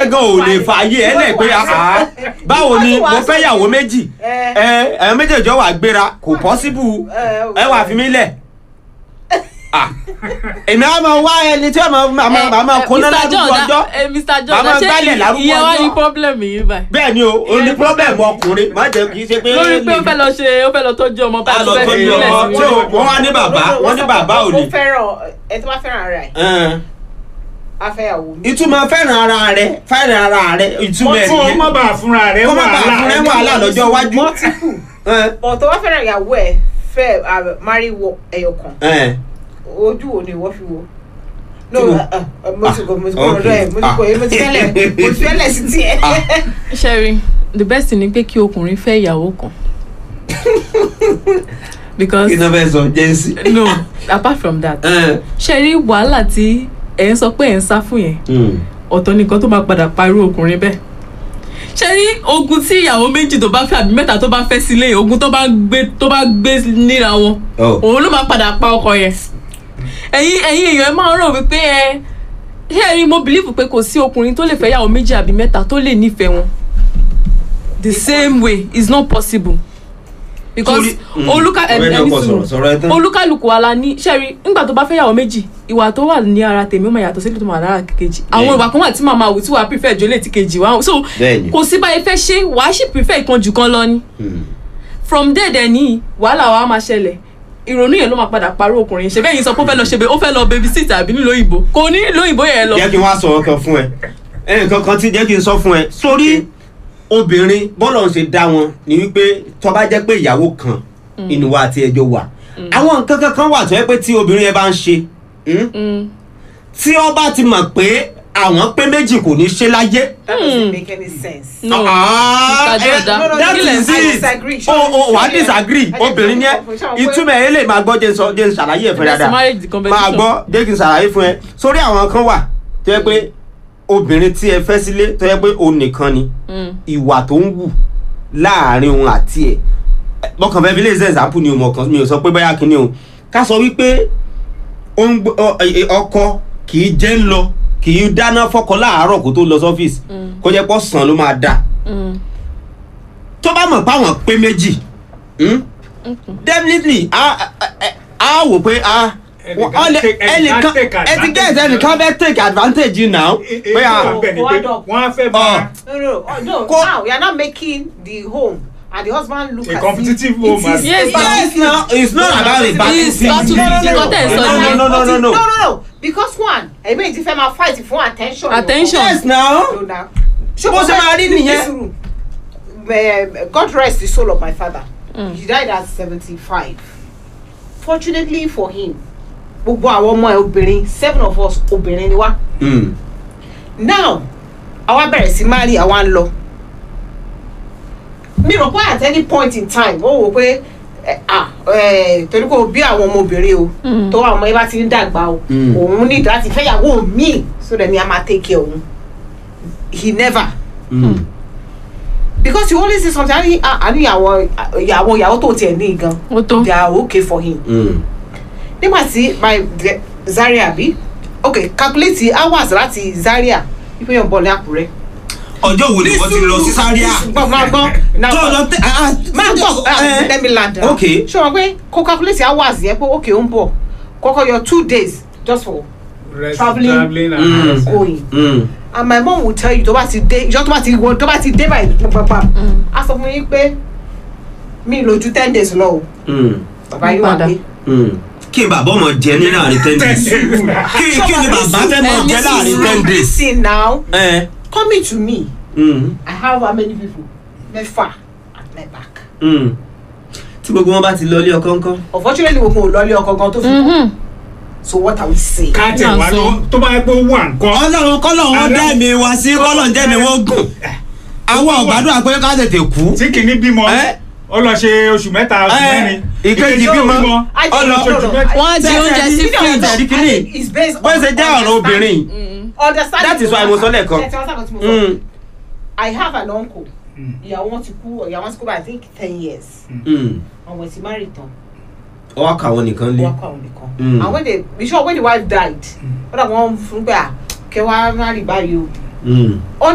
gan ò lè fààyè ẹ lẹ pé àá báwo ni mo fẹ́ yàwó méjì ẹ ẹ ẹ méjèèjì ọ wà gbéra kò pọ́síbù ẹ wà fi mí lẹ̀ Ah, èmi á máa wá ẹni tí ọmọ màmá màmá kóná lárúkọ ọjọ́ ẹ mr Màmá jordan gbálẹ̀ ṣé lárúkọ ìyẹn wá ọjọ́. ní problem yìí báyìí bẹ́ẹ̀ ni o o ní pọ́blẹ̀mù ọkùnrin má jẹ́ kì í ṣe pé lórí pé ó fẹ́ lọ ṣe ó fẹ́ lọ tọ́jú ọmọ bá Á lọ fẹ́ tọ́jú sílẹ̀ ọmọ. sí tí o- wọ́n wá ní bàbá wọ́n ní bàbá ò ní. ó fẹ́ràn ẹ tó bá fẹ́ràn ara ẹ̀ Ẹn, afẹ́yàwó mi. ìtumọ̀ fẹ́ràn ara rẹ fẹ́ràn ara rẹ ìtumọ̀ ẹ̀ kó o nìyẹn má bàa fúnra rẹ kó má bàa fún ẹ wàhálà lọ́jọ́ iwájú. multiple Ẹn, but tó bá fẹ́ràn ìyàwó ẹ̀ fẹ́ uh, marry wọ ẹyọ kan ẹn. ojú wo ni ìwọ fi wo. no Tí mo- uh, uh, mo ti kọ mo ti kọ Ah, ọ̀dọ̀ ẹ̀ mo ti kọ okay. mo ti fẹ́lẹ̀ mo ti fẹ́lẹ̀ sí tiẹ̀. Ah. sherry the best thing ni pé kí ọkùnrin fẹ́ ìyàwó kan because kí ló fẹ́ sọ jẹ́nsì. no apart from that Ẹn, sherry wàhálà tí ẹ̀ ń sọ pé ẹ̀ ń sá fún yẹn mm. ọ̀tọ̀ nìkan tó máa padà parú ọkùnrin bẹ́ẹ̀ ṣe rí ogun tí ìyàwó méjì tó bá fẹ́ àbí mẹ́ta tó bá fẹ́ sílé ogun tó bá gbé tó bá gbé níra wọn Oh. òun ló máa padà pa ọkọ yẹn ẹ̀yin ẹ̀yin èèyàn ẹ máa ń rò wípé ẹ ṣé ẹ rí mo believe pé kò sí ọkùnrin tó lè fẹ́ ìyàwó méjì àbí mẹ́ta tó lè nífẹ̀ẹ́ wọn the same way is not possible because Torí- mm. olúkà ẹ Ọ̀rẹ́ náà ẹni kò sọ̀rọ̀, sọ̀rọ̀ ẹ tán. olúkàlùkù wa la ní ṣẹ́rí nígbà tó bá fẹ́ yàwó méjì ìwà tó wà ní ara tèmi ó máa yàtọ̀ sílẹ̀ tó máa lára kejì àwọn Bẹ́ẹ̀ni. ìwà kan wà tí màá máa wù tí wàá prefer jólè tí kejì wà so Bẹ́ẹ̀ni. kò sí báyìí fẹ́ ṣe wàá sì prefer ìkan jù kan lọ ni Mm. from there dẹ̀ ní wàhálà wa máa ṣẹlẹ̀ ìrònú yẹn ló máa padà parọ́ ọkùnrin ṣe bẹ́ẹ̀ yín sọ pé ó fẹ́ lọ ṣe ó fẹ́ lọ baby sit àbí nílò òyìnbó kò ní nílò òyìnbó yẹn lọ jẹ́ kí n wá sọ ọkàn fún ẹ ẹnìkan kan tí jẹ́ kí n sọ fún ẹ sórí obìnrin bọ́lọ̀ ń ṣe dá wọn ni wípé tó bá jẹ́ pé ìyàwó kan inú wa àti ẹjọ́ wà àwọn nǹkan kankan wà tó yẹ pé tí obìnrin yẹn bá ń ṣe mm, Mm. tí ó bá ti mọ̀ pé àwọn pé méjì kò ní ṣe láyé. that doesn't make any sense. no Ah, Mr. Jordan, eh, that kí lẹ̀ ń is sọ? I it. disagree. o o wà á Ṣé- disagree Ẹ jẹ́ obìnrin kí yẹn n sọ pé- ìtumọ̀ ẹ̀ lè máa gbọ́ jẹ́ n sọ jẹ́ n ṣàlàyé ẹ̀ fún Let's dáadáa manage the competition. máa gbọ́ jẹ́ kí n ṣàlàyé fún ẹ sórí àwọn kan wà tó yẹ pé obìnrin tí ẹ fẹ́ sílé tó yẹ pé òun nìkan ni Mm. ìwà tó ń wù láàrin òun àti ẹ̀ mọ̀kàn fẹ́ fi lè ṣe example ni o mọ̀kàn mi ò sọ pé báyà kí ni o ká sọ wípé ó ń gbọ́- ọ- ẹ- ọkọ kì í jẹ́ ń lọ kì í dáná fọ́kọ láàárọ̀ kó tó lọ sọ́fíìsì Mm. kó jẹ́ pọ̀ sàn ló máa dá Mm. tó bá mọ̀ páwọn pé méjì hmm? definitely a a- a wò pé a Ẹnìkan wọ́n lè- take- ẹnìkan ẹnìkan take ẹ ti gẹ́ advantage ẹnìkan fẹ́ take advantage yìí now pé a wọ́n á fẹ́ Ọ. máa no no oh, no Ko- now we are not making the home and the husband look A as competitive if home it is as- Yes, a yes now it's not about the It's battlefield battle- nǹkan tẹ̀ ń sọ no no nìyẹn. no no no no no no no because one ẹ̀mí èyí ti fẹ́ máa fight fún attention. Attention. yes now No, now. Bó ṣe máa rí nìyẹn. nìyẹn. God rest the soul of my father. Mm. He died at seventy-five. Fortunately for him, gbogbo àwọn ọmọ ẹ obìnrin seven of us obìnrin ni wá. Mm. Now, àwa bẹ̀rẹ̀ sí máa rí àwa ń lọ. Mi rò pé at any point in time, ó wò pé eh, ah, eh, torí kò bí àwọn ọmọbìnrin o Mm. tó àwọn ọmọ yẹn bá ti ń dàgbà o Mm. òun ní láti fẹ́yàwó míì so that ni a máa take care òun. He never Mm. because you always say something àní àní àwọn ìyàwó ìyàwó tó tiẹ̀ ní gan ó tó they are okay for him Mm. nígbà tí my de- Zaria bí okay calculate hours láti Zaria ipe yàn bọ̀ ní Àkúrẹ́. ọjọ́ wo ni wọ́n ti lọ sí sáríà gbọ́ máa gbọ́ náà tó lọ tẹ ah, máa gbọ́ eh, let me land ok ṣé wọn pé kó calculate hours yẹn pé okay ó ń bọ̀ kọ́kọ́ yọ two days just for rest Traveling. traveling and Mm. rest. going Mm. and my mom will tell you tó bá ti dé ìjọ tó bá ti wọ tó bá ti dé báyìí pàpàpà a sọ fún yín pé mi lójú ten days lọ o Mm. bàbá yóò wà Padà. pé. Mm. kí n bàbá ọmọ jẹ ní láàrin ten days kí kí ni bàbá fẹ́ mọ̀ jẹ́ láàrin ten days. listen now ẹ coming to me mm. i have how many people mẹ́fà at my back Mm. tí gbogbo wọn bá ti lọ ilé ọkọ ńkọ́. unfortunately gbogbo ò lọlé ọkọ gan tó fi kú so what are we saying. káàtì wà ló tó bá yẹ pé ó wà nǹkan. ọlọ́run kọ́lọ́run Ààrẹ- dẹ́mi wá sí kọ́lọ́run dẹ́mi wọ́n gùn àwọn ọ̀gbádùn àpé ká tètè kú. tí kìíní bímọ Ẹ? ó lọ ṣe oṣù mẹ́ta oṣù Ẹ, mẹ́rin ìkejì bímọ I ọlọ think- no, no, I- wọ́n á di oúnjẹ sí Ṣé fridge. ẹ̀rí kìíní it's based bó ṣe jẹ́ ọ̀rọ̀ obìnrin understanding That is why mo sọ lẹ́ẹ̀kan. Ṣé ẹ ti wá sábà tí mo sọ? Mm, i have an uncle Mm. ìyàwó wọn ti kú ìyàwó wọn ti kú by i think ten years mm. àwọn ti marry tán ọwọ́ kà wọ́n nìkan lé. wọn kọ àwọn nìkan Mm. and when they be sure when the wife died wọn dà wọn fún gbà kẹwàá marry báyìí o Mm.